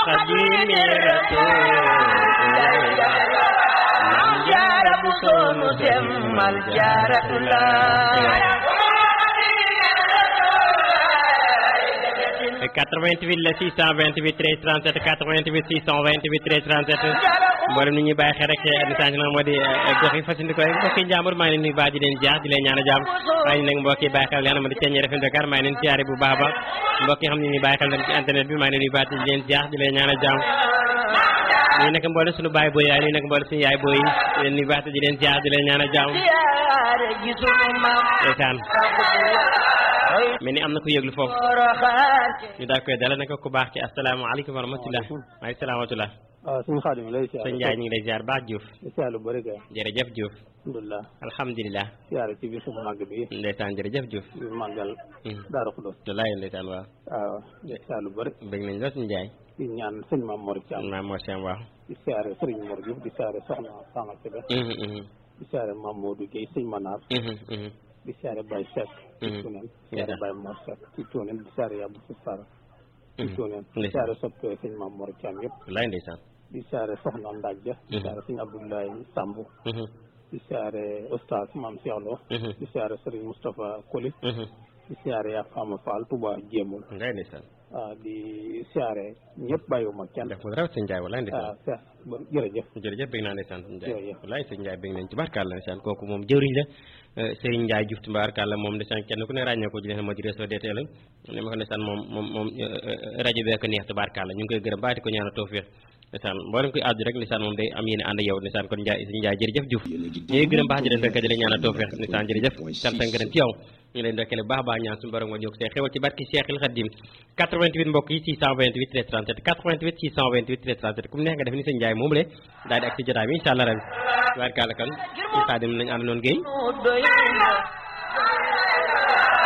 xadimi rasulillah maam jaara bu soonu semmal jaaratullah 88 la 628 13 37 88 628 13 37 mboolem ni ñuy bàyyi xel rek message nag moo di gox yi fasindi koy mbokki njàmbur maa ngi leen nuyu baax di leen jaar di leen ñaan a jàmm waaye nag mbokki bàyyi xel leen ma di ceeñee FM Dakar maa ngi leen siyaare bu baax a baax mbokk yi xam ne ñuy bàyyi xel ci internet bi maa ngi leen nuyu baax di leen jaar di leen ñaan a jàmm nuyu nag mboolem suñu baay booy yaay nuyu nag mboolem suñu yaay booy yi di leen nuyu baax di leen jaar di leen ñaan a jàmm ndeysaan mais ni am na ku yëglu foofu ñu daal koy dala naka ku baax ci asalaamaaleykum wa rahmatulah maaleykum salaam wa rahmatulah waaw suñu xaadim lay siyaare sëñ Ndiaye ñu ngi lay ziar baax Diouf siyaare lu bëri kay jërëjëf Diouf alhamdulilah alhamdulilah siyaare ci bisu màgg bi ndeysaan jërëjëf Diouf bi màggal Daaru Xudoos wallaay ndeysaan waaw waaw siyaare lu bëri bëgg nañ lool sëñ Ndiaye di ñaan sëñ Maam Mor Thiam maam Mor Thiam waaw di siyaare sëriñ Mor Diouf di siyaare soxna Sama Kébé di siyaare Maam Modou Guèye sëñ Manar di siyaare Baye Seck ci Tuuneen di siyaare Baye Mor Seck ci Tuuneen di siyaare Yabou Sissara ci Tuuneen di siyaare soppee sëñ Maam Mor Thiam yëpp wallaay ndeysaan di siyaare soxna Ndajja di siyaare sëñ Abdoulaye Samb di siyaare oustaz Maam Cheikh Lo di siyaare sëriñ Moustapha Koli di siyaare yaa Fama Fall Touba Jéemul wallaay ndeysaan waaw di siyaare ñëpp bàyyiwuma kenn def mu raw sëñ Ndiaye wallaay ndeysaan waaw seex ba jërëjëf jërëjëf bëgg naa ndeysaan sëñ Ndiaye jërëjëf wallaay sëñ Ndiaye bëgg nañ ci barkàlla ndeysaan kooku moom jëwriñ la Serigne Ndiaye Diouf tubaarkàlla moom ndeysaan kenn ku ne ràññee ko ji leen moo di réseau DTL ne ma ko ndeysaan moom moom moom rajo bee ko neex tubaarkàlla ñu ngi koy gërëm baati ko ñaana tawfiix ndeysaan mboolem koy àddu rek ndeysaan moom day am yéene ànd yow ndeysaan kon Ndiaye sëñ Ndiaye jërëjëf Diouf ñu ngi gërëm baax di leen fekk di leen ñaana tawfiix ndeysaan jërëjëf sant ak ngërëm ci yow ñu leen ndokkale baax baax ñaan suñu borom nga ñëw see xewal ci barki Cheikhul Khadim 88 mbokk yi 628 13 37 88 628 13 37 ku mu neex nga def ni sëñ Ndiaye moom le daal di ak si jotaay bi incha allah rabi tubaarkàlla kon ci Khadim lañ ànd noonu Guèye